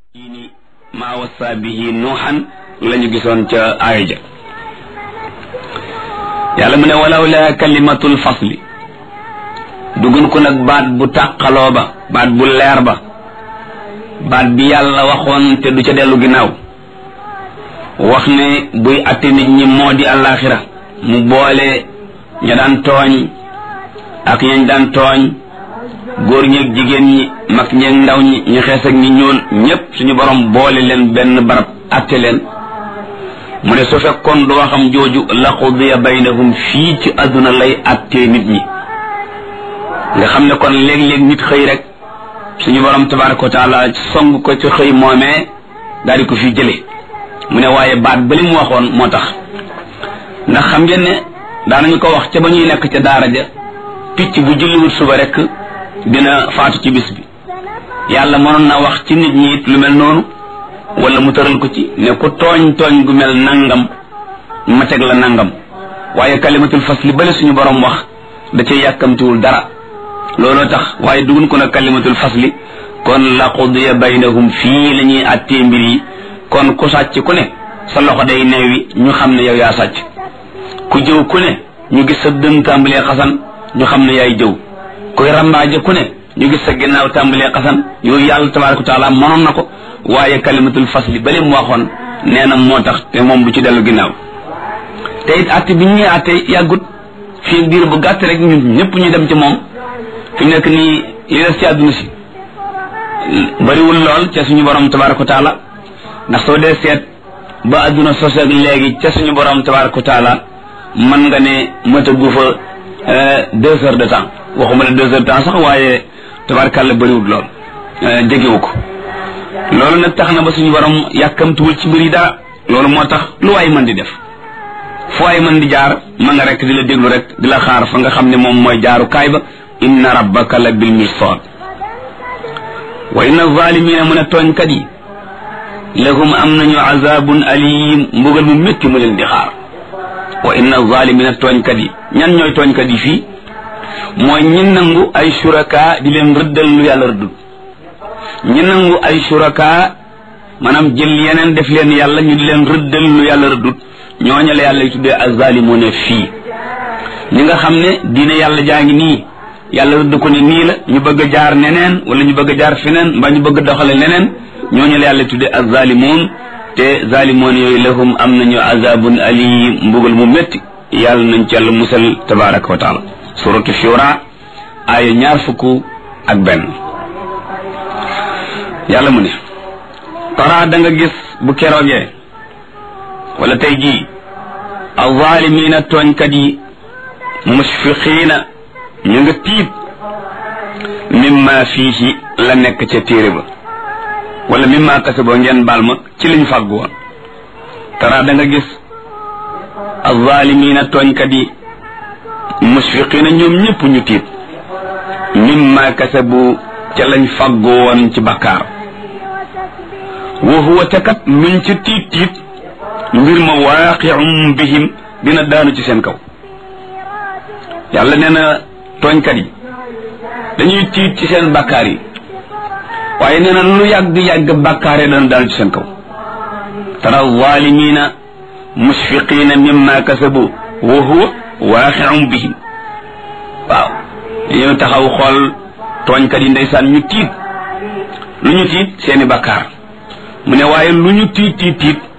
ni maa wasa bihi nuuxan la ñu gisoon ca aaya ja yàlla mu ne walaw la kalimatul fasli dugun ko nag baat bu tàqaloo ba baat bu leer ba baat bi yàlla waxoon te du ca dellu ginnaaw wax ne buy atte nit ñi moo di àllaaxira mu boole ña daan tooñ ak ñañ daan tooñ góor ñeeg jigéen ñi mag ñeeg ndaw ñi ñu xees ak ñi ñuul ñépp suñu borom boole leen benn barab atte leen mu ne su fekkoon du waxam jooju la qudiya baynahum fii ci àdduna lay attee nit ñi nga xam ne kon léeg-léeg nit xëy rek suñu borom tabaraka wa taala song ko ci xëy moomee daal di ko fi jële mu ne waaye baat ba li mu waxoon moo tax ndax xam ngeen ne daanañu ko wax ca ba ñuy nekk ca daara ja picc bu julliwut suba rek dina faatu ci bis bi yàlla mënoon na wax ci nit ñi it lu mel noonu wala mu tëral ko ci ne ku tooñ tooñ gu mel nangam ma teg la nangam waaye kalimatul fasli bale suñu borom wax da cay yàkkamtiwul dara looloo tax waaye dugun ko nag kalimatul fasli kon la qudiya baynahum fii la ñuy àttee mbir yi kon ku sàcc ku ne sa loxo day neewi ñu xam ne yow yaa sàcc ku jëw ku ne ñu gis sa dën tàmbalee xasan ñu xam ne yaay jëw kuy rambaaje ku ne ñu gis sa ginnaaw tàmbalee xasan yooyu yàlla tabaraka wa taala mënoon na ko waaye kalimatul fasli bale mu waxoon nee na moo tax te moom du ci dellu ginnaaw te it àtte bi ñuy àtte yàggut fii biir bu gàtt rek ñun ñëpp ñu dem ci moom fi mu nekk nii li des ci àdduna si bariwul lool ca suñu borom tabaraka wa taala ndax soo dee seet ba àdduna sos ak léegi ca suñu borom tabaraka wa taala mën nga ne mëtagu fa deux heures de temps waxuma ne deux heures de temps sax waaye tabarakàlla bariwul lool jegewu ko loolu nag tax na ba suñu borom yàkkamtuwul ci mbir yi dara loolu moo tax lu waay mën di def fu waay mën di jaar ma nga rek di la déglu rek di la xaar fa nga xam ne moom mooy jaaru kaay ba inna rabbaka la bil mirsad wa inna zalimina mun a tooñkat yi lahum am nañu azabun alim mbugal mu métti mu leen di xaar wa inna zalimina tooñkat yi ñan ñooy tooñkat yi fii mooy ñi nangu ay suraka di leen rëddal lu yàlla rëddul ñi nangu ay suraka maanaam jël yeneen def leen yàlla ñu di leen rëddal lu yàlla rëddul ñooñu la yàlla tuddee azalimuna fii ñi nga xam ne diine yàlla jaa ngi nii yàlla rëdd ko ne nii la ñu bëgg a jaar neneen wala ñu bëgg a jaar feneen mbaa ñu bëgg a doxale neneen ñooñu la yàlla tuddee azalimun te zalimoon yooyu lahum am nañu azabun alim mbugal mu métti yàlla nañ ci yàlla musal tabaraka wa taala suratu shura aaya ñaar fukk ak benn yàlla mu ne tara da nga gis bu keroogee wala tey jii azaalimiina tooñkat yi musfiqiina ñu nga tiit mimma fiihi la nekk ca téere ba wala mimma kasaboo ngeen baal ma ci liñ fàggu woon tara da nga gis azaalimiina tooñkat yi musfiqiina ñoom ñëpp ñu tiit mimma kasabu ca lañ fàggu woon ci bakkaar wa huwa te kat luñ ci tiit tiit mbir ma waaqi'um bihim dina daanu ci seen kaw yàlla nee na tooñkat yi dañuy tiit ci seen bakkaar yi waaye nee na lu yàgg-yàgg bakkaar yi dana daanu ci seen kaw tara zaalimiina musfiqiina mimma kasabu wa huwa waaqi'um bihim waaw dañoo taxaw xool tooñkat yi ndeysaan ñu tiit lu ñu tiit seeni bakkaar mu ne waaye lu ñu tiit tiit tiit